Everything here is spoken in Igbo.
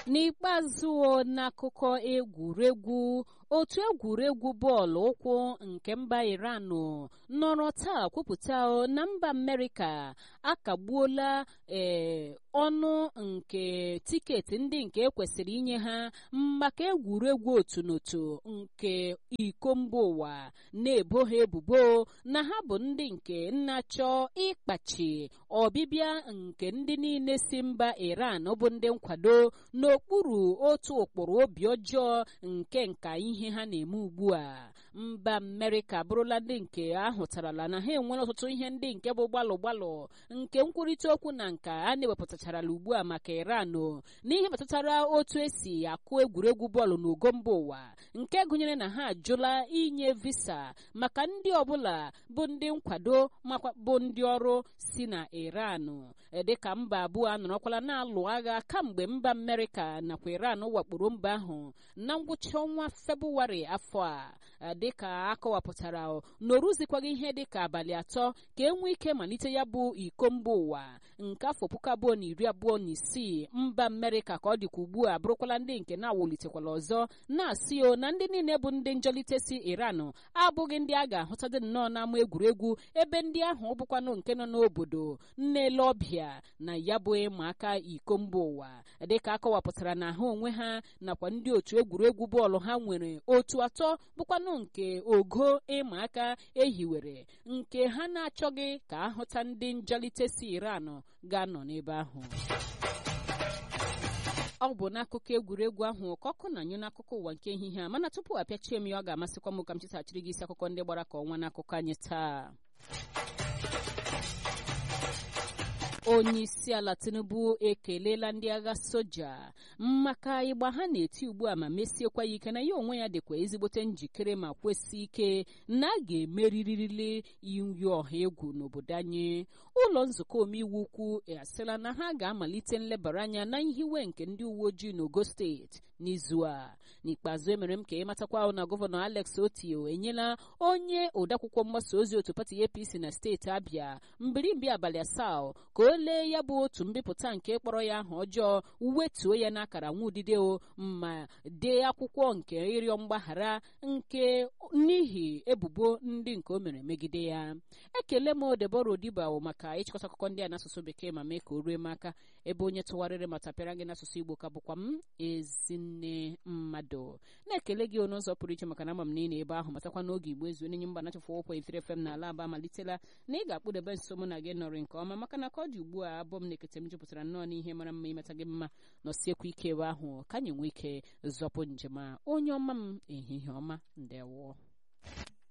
n'ikpeazụ n'akụkọ egwuregwu otu egwuregwu bọọlụ ụkwụ nke mba iran nọrọ taa kwupụta na mba amerịka akagbuola ee ọnụ nke tiketi ndị nke ekwesịrị inye ha maka egwuregwu otu n'otu nke iko mba ụwa na-ebo ha ebubo na ha bụ ndị nke na-achọ ịkpachi ọbịbịa nke ndị niile si mba iran bụ ndị nkwado n'okpuru otu ụkpụrụ obi ọjọọ nke nka ihe ha na-eme ugbu a mba amerịka abụrụla ndị nke ahụtarala na ha enwere ọtụtụ ihe ndị nke bụ gbalụ gbalụ nke nkwurịta okwu na nka a na-ewepụtacharala ugbu a maka iran n'ihe metụtara otu esi akụ egwuregwu bọọlụ n'ugo mba ụwa nke gụnyere na ha ajụla inye visa maka ndị ọbụla bụ ndị nkwado makwa bụ ndị ọrụ si na iran dịka mba abụọ anọrọkwala na-alụ agha kamgbe mba amerịka nakwa iran wakporo mba ahụ na ngwụcha ọnwa febụwarị afọ a dịka akọwapụtara na oruzikwaghị ihe dịka abalị atọ ka e nwee ike malite ya bụ iko mba ụwa nke afọ puku abụọ na iri abụọ na isii mba amerịka ka ọ dịka ugbu a bụrụkwala ndị nke na-awụlitekwala ọzọ na-asị o na ndị niile bụ ndị njọlite si iran abụghị ndị a ga-ahụtadị nnọọ n'ama egwuregwu ebe ndị ahụ bụkwanụ nke nọ n'obodo nnele ọbịa na ya bụ ịma aka iko mba ụwa dịka akọwapụtara na ha onwe ha nakwa ndị otu egwuregwu bọọlụ ha nwere otu atọ bụkwanụ nke ogo ịma aka ehiwere nke ha na-achọghị ka ahụta ndị njọlite si iran ga-anọ n'ebe ahụ ọ bụ n'akụkọ egwuregwu ahụ ka ọkụ na-anyụ n'akụkọ ụwa nke ehihie a mana tupu apịachie m ya ọ ga-amasịkwa m ka m chịtachiri gị isi akụkọ ndị gbara ka ọnwa n'akụkọ anyị taa onye isi ala tinubu ekelela ndị agha soja maka ịgba ha na-eti ugbu a ma mesiekwa ya ike na ya onwe ya dịkwa ezigbote njikere ma kwesị ike na a ga-emeririri iyi ọha egwu n'obodo anyị ụlọ nzukọ omeiwu ukwu asịla na ha ga-amalite nlebara anya na nhiwe nke ndị uwe ojii n'ogo steeti n'izu a n'ikpeazụ emere m ka ịmatakwa na gọvanọ alex otio enyela onye odeakwụkwọ mgbasa ozi otu pati apc na steeti abịa mbirimbi abalị asaa ka o lee ya bụ otu mbipụta nke kpọrọ ya aha ọjọọ wetuo ya n'akara nwa udide o ma dee akwụkwọ nke ịrịọ mgbaghara nke n'ihi ebubo ndị nke o mere megide ya ekele m debora odiba maka ịchịkọta akụkọ ndị a n'asụsụ bekee ma mee ka o rue m aka ebe onye tụgharịrị ma tapịara gị n'asụsụ igbo ka bụkwa m ezinne mmadụ na-ekele gị n'ụzọ pụrụ iche maka na ama m niile ebe ahụ matakwa n'oge igbo ezu onye mba nachafụ ụkwụ efere fem na ala aba malitela na ị ga-akpụdebe nso mụ na gị nọrị nke ọma maka na ka ọ dị ugbu a abụọ m na-ekete m jupụtara nnọọ n'ihe mara mma imeta gị mma nọsiekwa ike ebe ahụ ka anyị nwee ike zọpụ njem a onye ọma m ehihie ọma ndewo